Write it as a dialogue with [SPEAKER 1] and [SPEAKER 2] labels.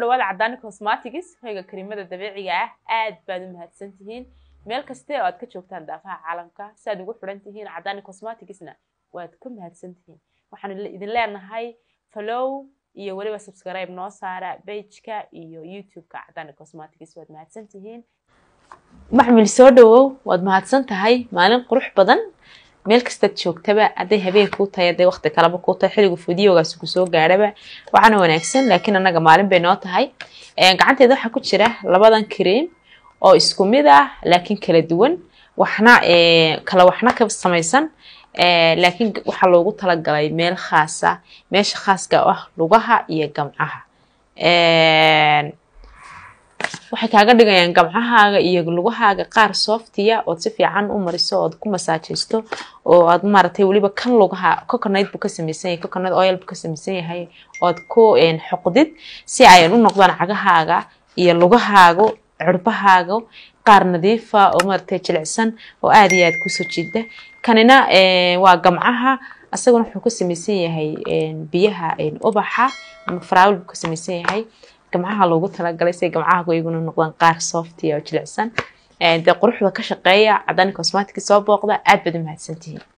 [SPEAKER 1] dhawaada cadaani cosmatics hoyga kariimada dabiiciga ah aad baad u mahadsan tihiin meel kaste oo aad ka joogtaan daafaha caalamka si aad ugu xidhan tihiin cadaani cosmaticsna waad ka mahadsan tihiin waxaan idin leenahay follow iyo weliba subscribe noo saara bageka iyo youtube-ka cadaani cosmatics waad mahadsan tihiin maxmil soo dhawow waad mahadsan tahay maalin qurux badan meel kastaad joogtaba hadday habeen kuu tahay hadday waqti kaleba kuu tahay xilligu fideogaasi kusoo gaadhaba waxaana wanaagsan laakiin annaga maalin bay noo tahay gacanteeda waxaa ku jira labadan cream oo isku mid ah laakiin kala duwan waxna kala waxna ka samaysan laakiin waxaa loogu talagalay meel khaasa meesha khaaska ah lugaha iyo gamcaha waxay kaaga dhigayaan gamcahaaga iyo lugahaaga qaar softiya ood si fiican u mariso ood ku masaajaysto oo aad maaragtay weliba kan lugaha coconut buu ka samaysan yahay coconut oil buu ka samaysan yahay ood ku xoqdid si ayan u noqdaan cagahaaga iyo lugahaaga cirbahaaga qaar nadiifa oo maaragtay jilicsan oo aad iyo aad kusoo jiida kanina waa gamcaha asaguna wuxuu ka samaysan yahay biyaha ubaxa ama faraawil buu ka samaysan yahay gamcaha loogu talagalay say gamcaha iyaguna noqdaan qaar softiya oo jilicsan dee quruxda ka shaqeeya cadaani cosmatic soo booqda aad baad u mahadsantihiin